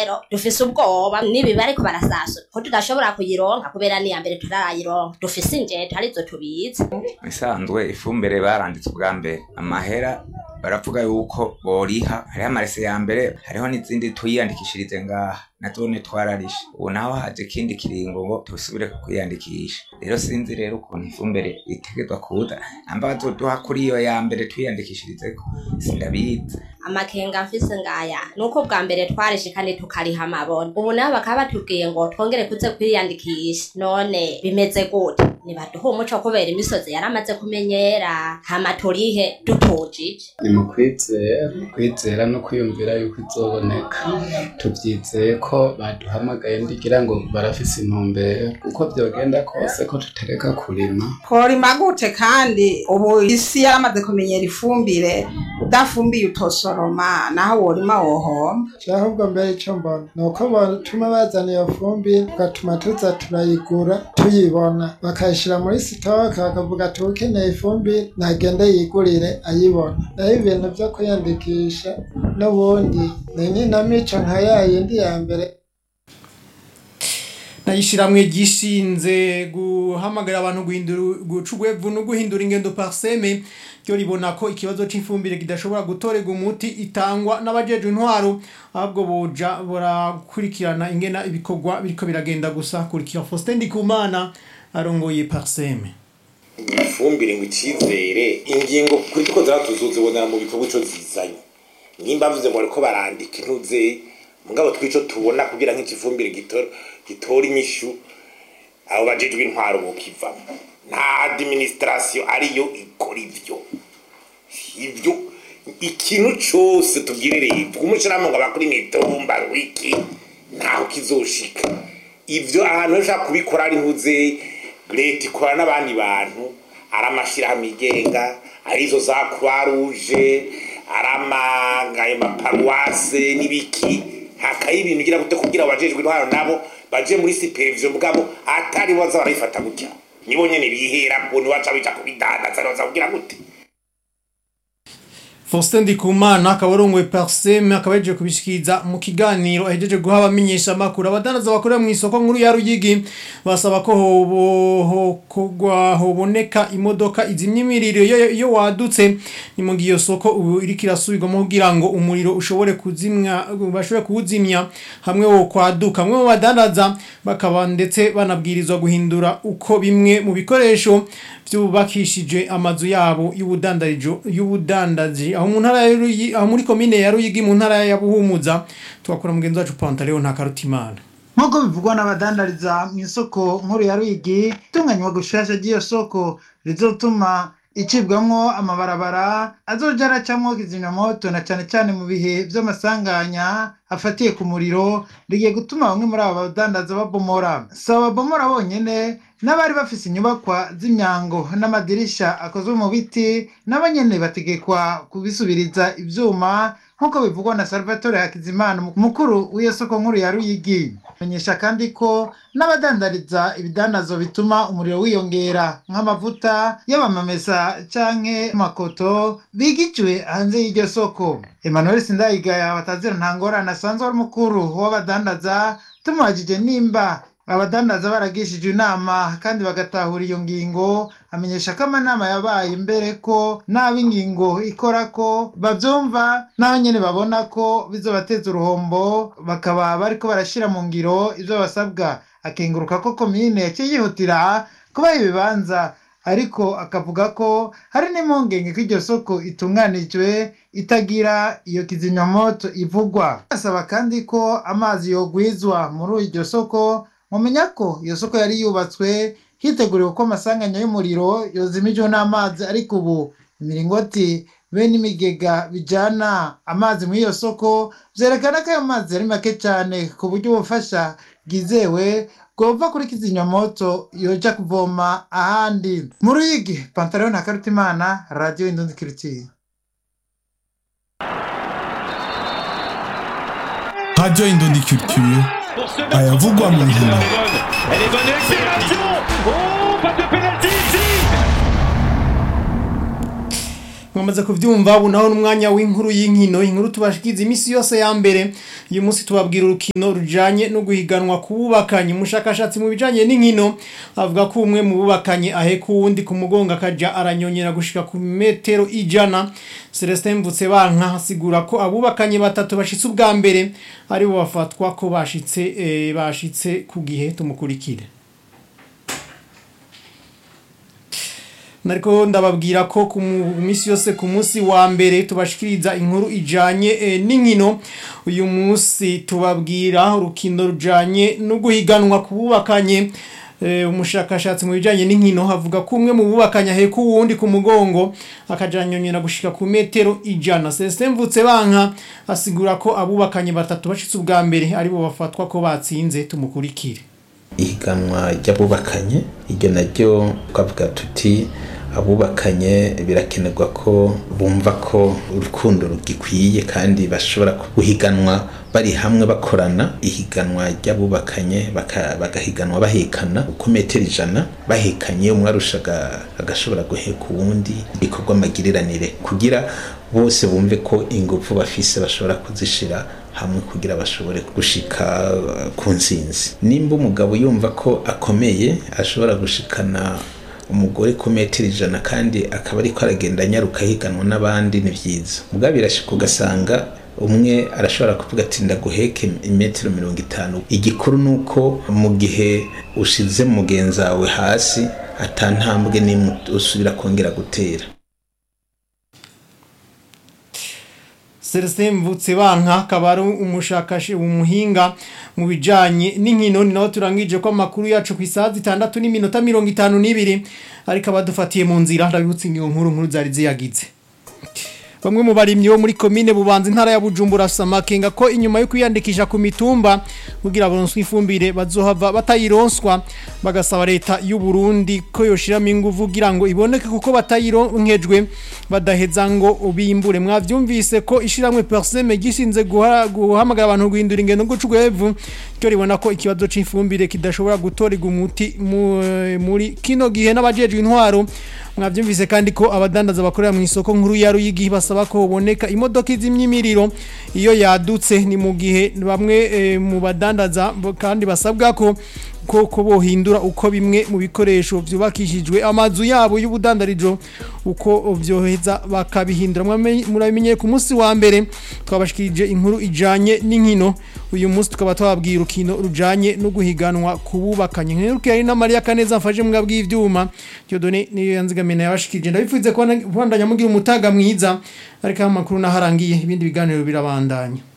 rero dufise ubwoba nibi bariko barasasura ko tudashobora kuyironka kubera niya mbere tutarayironka dufise injeta arizo tubizi isanzwe ifumbire baranditse ubwa mbere amahera baravuga yuko boriha hariho amarese ya mbere hariho n'izindi tuyiyandikishirize ngaha natone twararishe ubu naho haje ikindi kiringo ngo tusubire kwiyandikisha rero sinzi rero ukuntu ifumbire itegezwa kuza amba bazoduha kuri iyo ya mbere twiyandikishirizeko sindabizi amakenga mfise ngaya nuko bwa mbere twarishe kandi tukariha amabona ubu nabo bakaba batubwiye ngo twongere kuze kwiyandikisha none bimeze gute nibaduhe umuco kubera imisozi yaramaze kumenyera hama turihe dutujije ni mu kwizera kwizera no kwiyumvira yuko izoboneka tubyizeye ko baduhamagaye ndigira ngo barafise intumbero uko byogenda kose ko tutereka kurima tworima gute kandi ubu isi yaramaze kumenyera ifumbire udafumbiye utosoroma naho worima wohomba ahubwo mbere icyo mbona ni uko batuma bazana iyo fumbire tugatuma tuza turayigura tuyibona bakayishyira muri sitoke bakavuga ati ukeneye ifumbire nagende yigurire ayibona naho ibintu byo kwiyandikisha n'ubundi ni n'inamico nka ya yindi ya mbere nayishiramwe gishinze guhamagarira abantu guhindura guca urwevu no guhindura ingendo parseme ryo ribona ko ikibazo cy'ifumbire kidashobora gutorerwa umuti itangwa n'abajejwe intwaro ahubwo boja barakurikirana ingena ibikorwa biriko biragenda gusa kurikira Faustin Ndikumana arongoye parseme ifumbire ngo icyizere ingingo kuri two zaratuzuze ubona mu bikorwa ico zizanye nimba mvuze ngo bariko barandika intuze mugabo twico tubona kugira nk'ikifumbire gitora gitora inyishu abo bajejwe intwaro bokivamo nta administration ariyo ikora ivyo ivyo ikintu cose tubwire leta umushiramo ngo abakora imitumba wiki ntaho kizoshika ivyo ahantu ushaka kubikora ari ntuze leta ikora n'abandi bantu ari amashirahamwe yigenga ari izo za croix rouge ari amangaye maparuwase n'ibiki hakaye ibintu ugira gute kugira abajejwe intwaro nabo baje muri supervision bwabo atari baza barayifata gutya nibo nyene bihera ko niwaca bija kubidandaza baza kugira gute Faustin Ndikumana akaba arongoye parseme akaba yaje kubishikiza mu kiganiro ahejeje guha abamenyesha amakuru abadandaza bakorera mu isoko nkuru ya Ruyigi basaba ko hobo hokogwa hoboneka imodoka izimya imiriro iyo iyo wadutse ni mu giyo soko ubu iriko irasubirwamo kugira ngo umuriro ushobore kuzimya bashobore kuwuzimya hamwe wo kwaduka hamwe mu badandaza bakaba ndetse banabwirizwa guhindura uko bimwe mu bikoresho byubakishije amazu yabo y'ubudandarijo y'ubudandaji aho mu ntara ya Ruyi- aho muri komine ya Ruyigi mu ntara ya Buhumuza twakora mugenzi wacu Pantaleo nta karutimana nk'uko bivugwa n'abadandariza mu isoko nkuru ya Ruyigi itunganywa gushasha ry'iyo soko rizotuma icibwamwo amabarabara azoja aracamwo kizimyamoto na cane cane mu bihe vy'amasanganya afatiye ku muriro rigiye gutuma bamwe muri abo badandaza babomora si ababomora bonyene n'abari bafise inyubakwa z'imyango n'amadirisha akozwe mu biti nabo nyene bategekwa kubisubiriza ivyuma nk'uko bivugwa na salvatore hakizimana umukuru w'iyo soko nkuru ya ruyigi menyesha kandi ko n'abadandariza ibidandazo bituma umuriro wiyongera nk'amavuta y'abamamesa canke makoto bigijwe hanze y'iryo soko emmanuel sindayigaya batazira nta ngorane asanzwe ari umukuru w'abadandaza tumubajije nimba abadandaza baragishije inama kandi bagatahura iyo ngingo amenyesha ko amanama yabaye mbere ko n'ab'ingingo ikora ko babyumva n'aho nyine babona ko bizobateza uruhombo bakaba bariko barashyira mu ngiro ibyo basabwa akenguruka ko komine yaciye yihutira kubaha ibibanza ariko akavuga ko hari n'impungenge ko iryo soko itunganijwe itagira iyo kizimyamoto ivugwa asaba kandi ko amazi yogwizwa muri iryo soko mumenya ko iyo soko yari yubatswe hiteguriwe ko amasanganya y'umuriro yozimijwe n'amazi ariko ubu imiringoti be n'imigega bijana amazi muri iyo soko vyerekana ko ayo mazi ari make cyane ku buryo ubufasha bwizewe bwova kuri kizimyamoto yoja kuvoma ahandi mu ruyigi pantaleon hakarutimana radiyo indundi kiritiye Radio Indondi Culture ayavugwa mu nkino Elle est bonne accélération Oh, pas de pénalty ici mwamaze kuvyumva ubu naho n'umwanya w'inkuru y'inkino inkuru tubashikiza imisi yose ya mbere uyu munsi tubabwira urukino rujanye no guhiganwa ku bubakanye umushakashatsi mu bijanye n'inkino avuga ko umwe mu bubakanye aheka uwundi ku mugongo akaja aranyonyera gushika ku metero ijana Celestin Mvutsebanka asigura ko abubakanye batatu bashitse ubwa mbere aribo bafatwa ko bashitse eh, bashitse ku gihe tumukurikire nariko ndababwira ko ku mu- misi yose ku munsi wa mbere tubashikiriza inkuru ijanye eh, n'inkino uyu munsi tubabwira urukino rujanye no guhiganwa ku bubakanye Eh, umushakashatsi mu bijanye n'inkino havuga ko umwe mu bubakanye aheka uwundi ku mugongo akajanyonyera gushika ku metero ijana Celestin Mvutsebanka asigura ko abubakanye batatu bashitse ubwa mbere aribo bafatwa ko batsinze tumukurikire ihiganwa ry'abubakanye iryo naryo twavuga tuti abubakanye birakenerwa ko bumva ko urukundo rugikwiye kandi bashobora guhiganwa bari hamwe bakorana ihiganwa ry'abubakanye baka- bagahiganwa bahekana ku metero ijana bahekanye umwe arushaga agashobora guheka uwundi bikorwa amagiriranire kugira bose bumve ko ingufu bafise bashobora kuzishira hamwe kugira bashobore gushika uh, ku nsinzi nimba umugabo yumva ko akomeye ashobora gushikana umugore ku metero ijana kandi akaba ariko aragenda anyaruka higanwa n'abandi ni byiza ubwa birashika ugasanga umwe arashobora kuvuga ati ndaguheke imetero mirongo itanu igikuru ni uko mu gihe ushize mugenzi wawe hasi atantambwe n'imwe usubira kongera gutera Celestin Mvutsebanka akaba ari umushakashi umuhinga mu bijanye n'inkino ni naho turangije ko amakuru yacu ku isaha zitandatu n'iminota mirongo itanu n'ibiri ariko abadufatiye mu nzira ndabibutsa ingingo nkuru nkuru zari ziyagize Bamwe mu barimyi bo muri komine bubanza intara ya Bujumbura samakenga ko inyuma yo kwiyandikisha ku mitumba kugira baronswe ifumbire bazohava batayironswa bagasaba leta y'u Burundi ko yoshiramo inguvu kugira ngo iboneke kuko batayironkejwe badaheza ngo bimbure mwavyumvise ko ishiramwe perseme gisinze guha- guhamagara abantu guhindura ingendo gucugwevu cyo ribona ko ikibazo c'ifumbire kidashobora gutorega umuti mu- muri kino gihe n'abajejwe intwaro mwavyumvise kandi ko abadandaza bakorera mu isoko nkuru ya Ruyigi basaba ko boneka imodoka izimyimiriro iyo yadutse ni mu gihe bamwe eh, mu badandaza bo- kandi basabwa ko ko ko bohindura uko bimwe mu bikoresho vyubakishijwe amazu yabo y'ubudandarijo uko vyoheza bakabihindura Mwame- murabimenye ku munsi wa mbere twabashikirije inkuru ijanye n'inkino uyu munsi tukaba twababwira urukino rujanye no guhiganwa kububakanye nk'iruke ari na Maria Kaneza mfaje mbwa bw'ivyuma Dieudonné niyo yanzigamena yabashikirije ndabifuze ko bandanya mugira umutaga mwiza ariko amakuru naharangiye ibindi biganiro birabandanya